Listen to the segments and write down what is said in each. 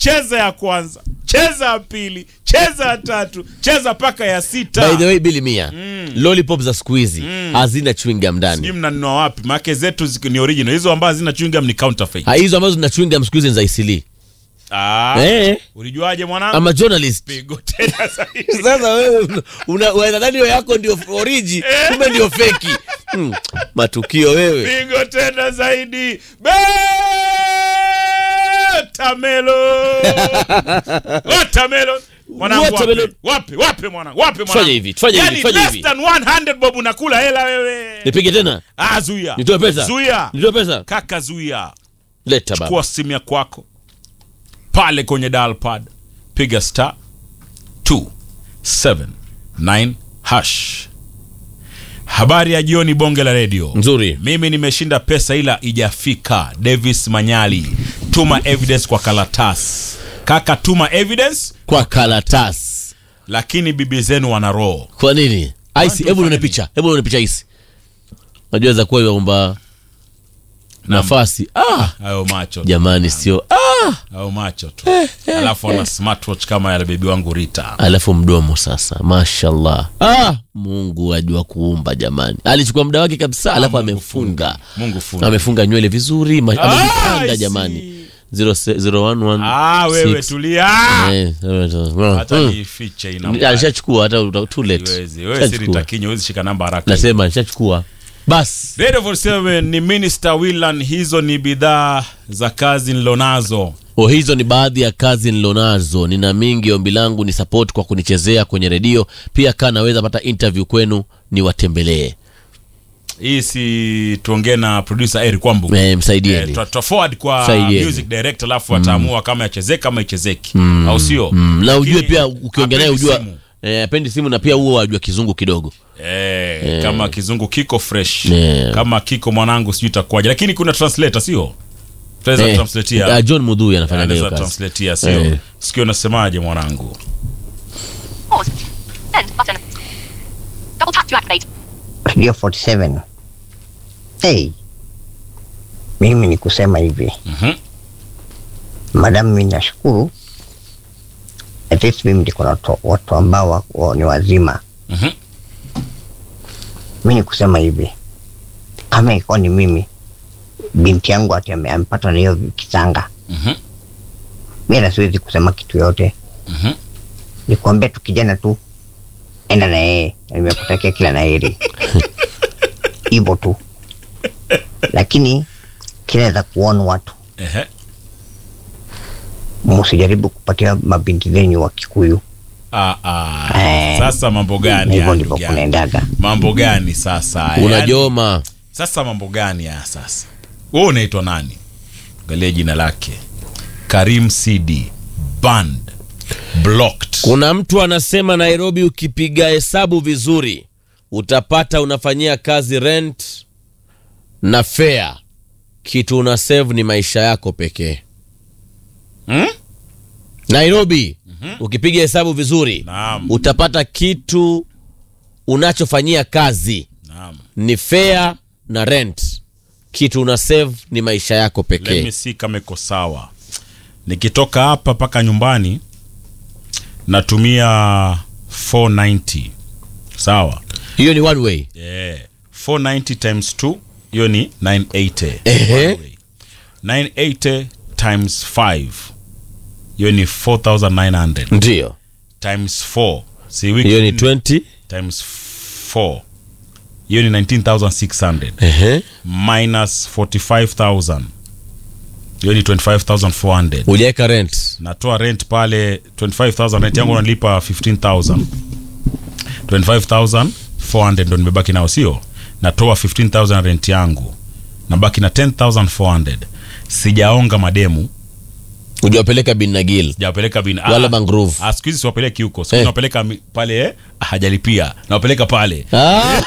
cheza ya kwanza cheza ya pili cheza ya tatu cheza mpaka ya by sita the way bili mia lollipop za siku hizi hazina chewing gum ndani sijui mnanunua wapi maake zetu zi- ni original hizo ambazo zina chewing gum ni counterfeit Ha, hizo ambazo zina chewing gum siku hizi ni za isili ah, eh, ulijuaje mwanangu ama journalist pigo tena zaidi sasa wewe una- unadhani hiyo yako ndio oriji kumbe ndio feki hmm. matukio wewe pigo tena zaidi Watermelon. Watermelon. Mwanangu wape, Watermelon. wape, wape mwanangu, wape mwanangu. Fanya hivi, fanya hivi, Yaani fanya less hivi. than 100 bob unakula hela wewe. nipige tena Ah, zuia. nitoe pesa Zuia. nitoe pesa Kaka zuia. leta baba Chukua simu ya kwako. Pale kwenye dial pad. Piga star 279 hash. Habari ya jioni bonge la redio. nzuri mimi nimeshinda pesa ila ijafika davis manyali tuma evidence kwa karatasi kaka tuma evidence kwa karatasi lakini bibi zenu wana roho kwa nini aisi ndio hebu nione fanya picha hebu nione picha aisi najua za kuwa kwamba nafasi ah hayo macho tu. jamani sio ah hayo macho tu alafu ana smartwatch kama yale bebi wangu rita alafu mdomo sasa mashallah ah mungu ajua kuumba jamani alichukua muda wake kabisa alafu Mungu amefunga mungu funda amefunga nywele vizuri ma- Ah, amejipanga I jamani see. Zero se- zero one one ah wewe six. tulia Eh, seven, hata hmm. niifiche ina alishachukua hata uta- too late. Siwezi. wewe si Alishachukua. nitakinyo huwezi shika namba haraka nasema alishachukua basi Radio 47 ni Minister Willan, hizo ni bidhaa za kazi nilonazo. o hizo ni baadhi ya kazi nilonazo nina mingi ombi langu ni support kwa kunichezea kwenye redio pia kaa naweza pata interview kwenu niwatembelee Hii si tuongee na producer Eric Kwambu. eh, Eh, msaidieni tuta- tuta forward kwa Saidieni. music director alafu ataamua kama yachezeka kama ichezeki au sio? mm, na ujue Lakini pia ukiongea naye hapendi ujua simu. eh, apendi simu na pia huo wajua kizungu kidogo Eh, kama kizungu kiko fresh Eh. kama kiko mwanangu sijui itakuwaje, lakini kuna translator sio? Tunaweza Eh, translatea. ah, john mudhui anafanya hiyo Anaweza kazi translatea sio? Eh. Sikio unasemaje mwanangu? Pause. Send button. Double tap to activate. Radio 47. Hey, mimi ni kusema hivi Mhm. madamu, mimi nashukuru at least mimi niko na watu- watu ambao wa- wa- ni wazima. Mhm. Mi ni kusema hivi, kama ikuwa ni mimi binti yangu ati ame- amepatwa na hiyo kisanga, Mhm. mi na siwezi kusema kitu yote, Mhm. nikuambia tu kijana tu, enda na yeye, na nimekutakia kila la heri hivyo tu, lakini kinaweza kuona watu Ehe. msijaribu kupatia mabinti zenyu wa Kikuyu. Ah, ah. Eh. Sasa mambo gani Hivyo haya, ndivyo ndugu yangu? kunaendaga. mambo gani sasa Yaani, unajoma sasa mambo gani haya sasa wewe unaitwa nani angalia jina lake karim cd band blocked kuna mtu anasema nairobi ukipiga hesabu vizuri utapata unafanyia kazi rent na fare kitu una save ni maisha yako pekee hmm? nairobi ukipiga hesabu vizuri Naam. utapata kitu unachofanyia kazi Naam. ni fare na rent kitu una save ni maisha yako Let pekee me see kama iko sawa nikitoka hapa mpaka nyumbani natumia 490 sawa hiyo ni one way yeah. 490 times 2 hiyo ni 980 Ehe. One way. 980 times 5 hiyo ni 4900 ndio times 4 si wiki hiyo ni nne 20 times 4 hiyo ni 19600 Ehe. minus 45000 hiyo ni 25400 hujaweka rent natoa rent pale 25000 rent yangu nalipa 15000 25400 ndo nimebaki nao sio natoa 15000 rent yangu nabaki na 10400 sijaonga mademu hujawapeleka bin nagil sijawapeleka bin wala mangrove Ah, siku hizi siwapeleki huko siku hizi Eh. nawapeleka mi- pale eh, hajalipia nawapeleka pale Ah.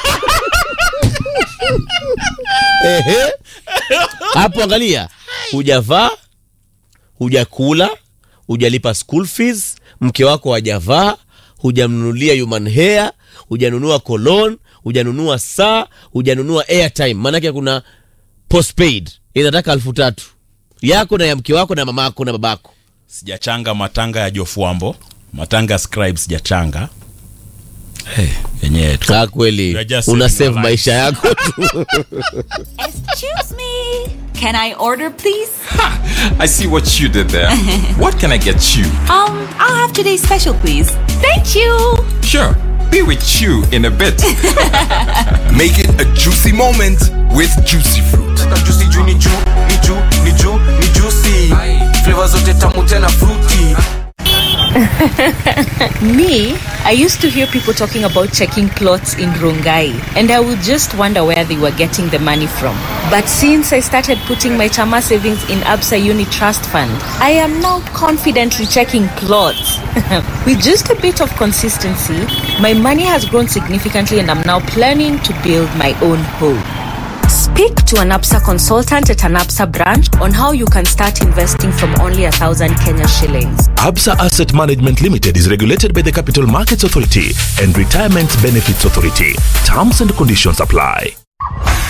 Ehe. hapo angalia hujavaa hujakula hujalipa school fees mke wako hajavaa hujamnunulia human hair hujanunua cologne hujanunua saa hujanunua airtime maanake kuna postpaid inataka elfu tatu yako na ya mke wako na mama yako na babako sijachanga matanga ya jofuambo matanga ya scribe sijachanga hey, yenyewe tu Ah, kweli You are just una saving save my maisha yako tu Excuse me. Can I order, please? I see what you did there. what can I get you? Um, I'll have today's special, please. Thank you. Sure, be with you in a bit. Make it a juicy moment with juicy fruit. juicy juu ni juu ni juu ni juu ni juicy flavor zote tamu tena fruity Me, I used to hear people talking about checking plots in Rongai, and I would just wonder where they were getting the money from. But since I started putting my Chama savings in Absa Uni Trust Fund, I am now confidently checking plots. With just a bit of consistency, my money has grown significantly, and I'm now planning to build my own home. Speak to an APSA consultant at an APSA branch on how you can start investing from only a thousand Kenya shillings. Absa Asset Management Limited is regulated by the Capital Markets Authority and Retirement Benefits Authority. Terms and conditions apply.